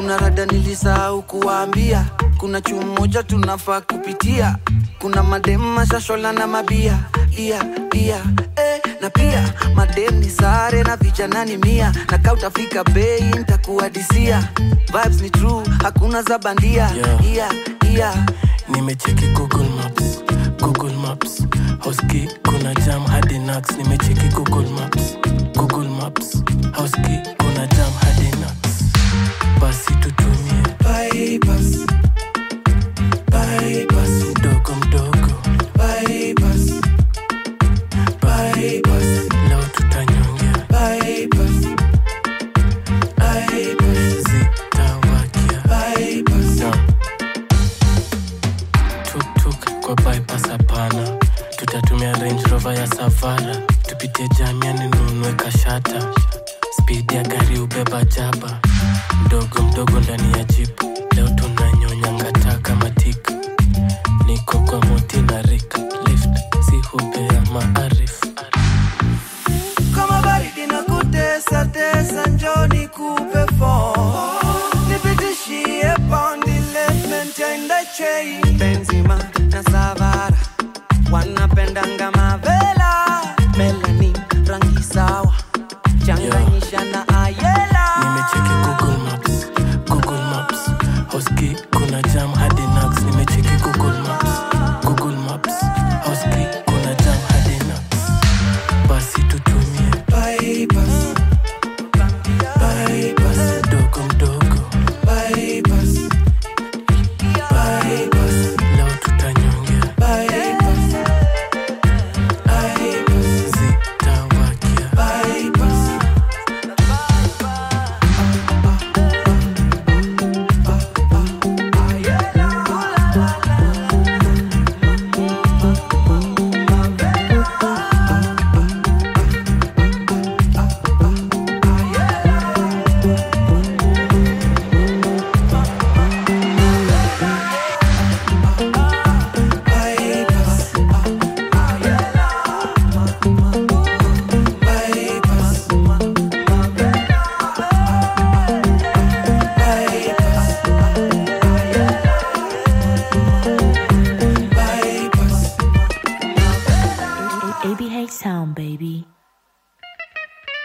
kuna rada nilisahau kuwaambia kuna chuu moja tunafaa kupitia kuna madem mashashola na mabia ia ia eh, na pia madem ni sare na vijana ni mia na kaa utafika bei ntakuadisia vibes ni true hakuna za bandia Yeah. ia ia nimecheki google maps google maps hoski kuna jam hadi nax nimecheki google maps google maps hoski kuna jam hadi nax basi tutumie bypass bypass mdogo mdogo bypass bypass leo tutanyongea bypass bypass zitawakia bypass no tuktuk kwa bypass hapana tutatumia range rover ya savara tupitie jamiani nunue kashata spidi ya gari ubeba jaba mdogo mdogo ndani ya jipu leo tunanyonya ngata kama tik niko kwa moti na rik lift si hubea maarif kama baridi na kutesa tesa njoni kupe fo nipitishie pondi lefment yaenda chei benzima na savara wanapendanga mavela